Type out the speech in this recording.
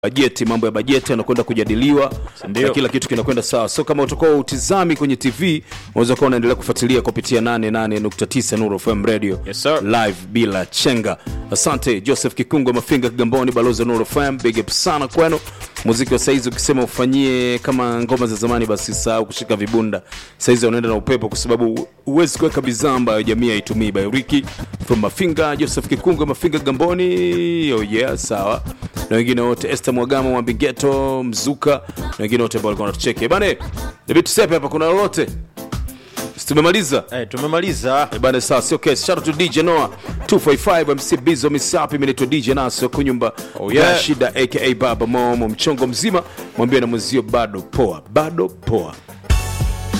bajeti mambo ya bajeti yanakwenda kujadiliwa Ndio. na kila kitu kinakwenda sawa so kama utakuwa utizami kwenye tv unaweza kuwa unaendelea kufuatilia kupitia 88.9 Nuru FM radio Yes, sir. live bila chenga asante joseph kikungo mafinga kigamboni balozi wa Nuru FM big up sana kwenu muziki wa saizi ukisema ufanyie kama ngoma za zamani basi sahau kushika vibunda saizi unaenda na upepo kwa sababu huwezi kuweka bidhaa ambayo jamii haitumii by Ricky from mafinga joseph kikungo mafinga kigamboni oh yeah sawa na wengine wote Esther Mwagama Mwambigeto Mzuka na wengine wote ambao walikuwa wanatucheke bane David Tusepe hapa kuna lolote Si tumemaliza Eh, tumemaliza Eh, bana sawa sio kesi shout out to DJ Noah 255 MC Bizo Misapi mimi naitwa DJ Naso kunyumba Oh, yeah. ya shida aka Baba Momo mchongo mzima mwambie na mwenzio bado poa bado poa